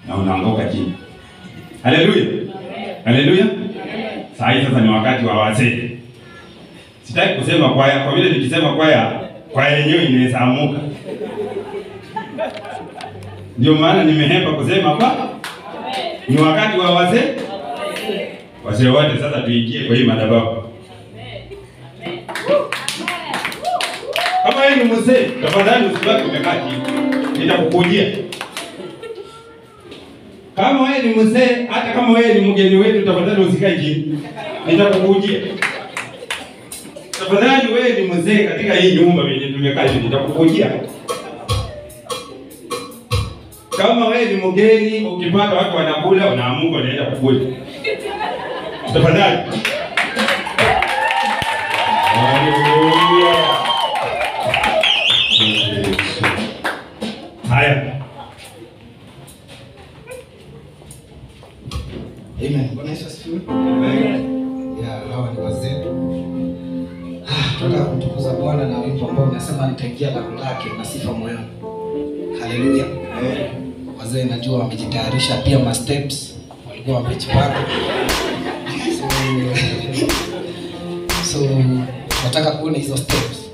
na unaanguka chini. Haleluya, haleluya. Saa hii sasa ni wakati wa wazee. Sitaki kusema kwaya, kwa vile nikisema kwaya, kwaya yenyewe inaweza amuka. Ndio maana nimehepa kusema kwa ni wakati wa wazee. Wazee wote sasa tuingie kwa hii madhabahu. Kama wewe ni mzee, tafadhali usibaki umekaa chini. Nitakukujia. Kama wewe ni mzee, hata kama wewe ni mgeni wetu, tafadhali usikae chini. Nitakukujia. Tafadhali wewe ni mzee katika hii nyumba yenye tumekaa chini, nitakukujia. Kama wewe ni mgeni, ukipata watu wanakula, unaamuka unaenda kukula. Tafadhali. Haleluya. Haya. Amen. Bwana Yesu asifiwe. Ya, hawa ni wazee. Ah, tunataka kumtukuza Bwana na wimbo ambao unasema nitaingia lango lake na sifa moyoni. Haleluya. Wazee najua wamejitayarisha pia ma steps walikuwa wamejipanga. So, so nataka kuona hizo steps.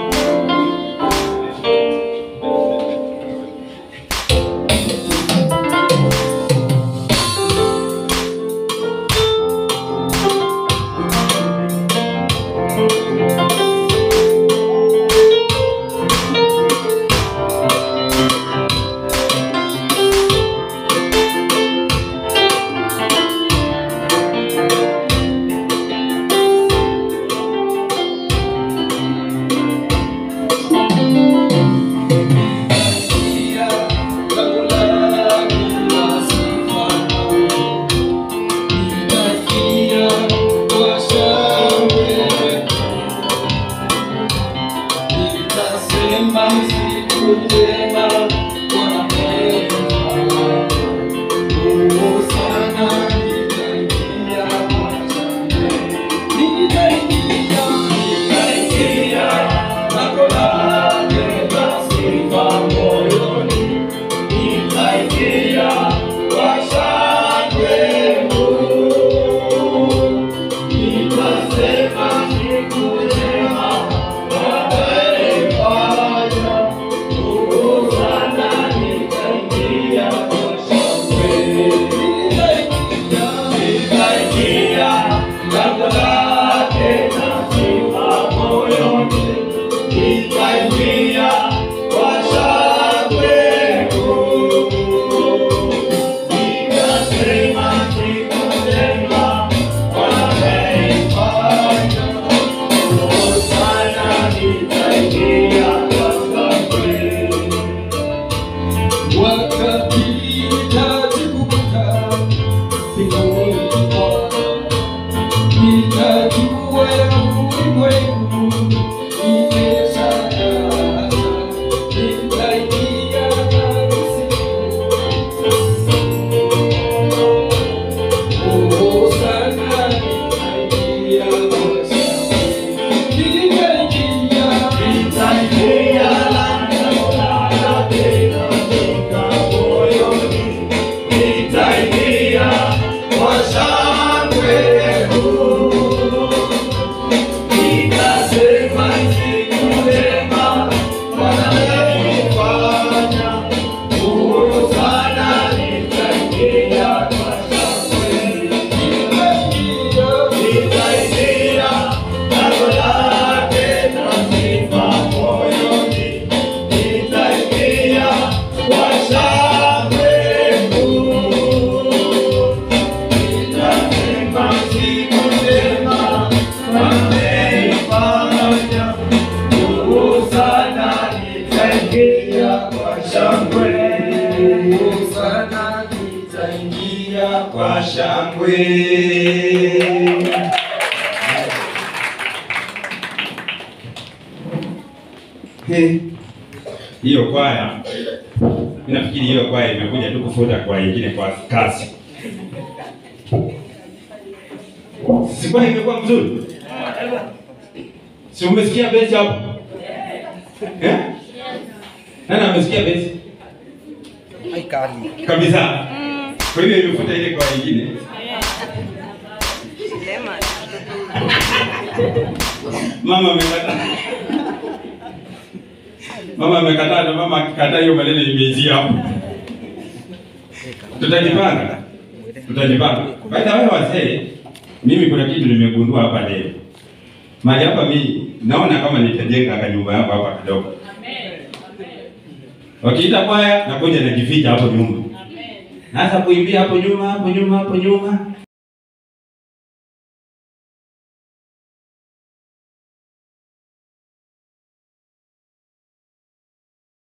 Kwa shangwe. He. Hiyo kwaya mimi nafikiri hiyo kwaya imekuja tu kufuta kwa nyingine kwa kazi. Si kwaya imekuwa mzuri? Si umesikia besi hapo? Eh? Nani amesikia besi? Haikali. Kabisa. Kwa hiyo imefuta ile kwa wengine. Mama amekataa. Mama amekataa na mama akikataa hiyo maneno imeizia hapo. Tutajipanga. Tutajipanga. By the way wazee, mimi kuna kitu nimegundua hapa leo. Mahali hapa mimi naona kama nitajenga kanyumba yangu hapa kidogo. Wakiita kwaya nakuja najificha hapo nyuma. Naanza kuimbia hapo nyuma, hapo nyuma, hapo nyuma.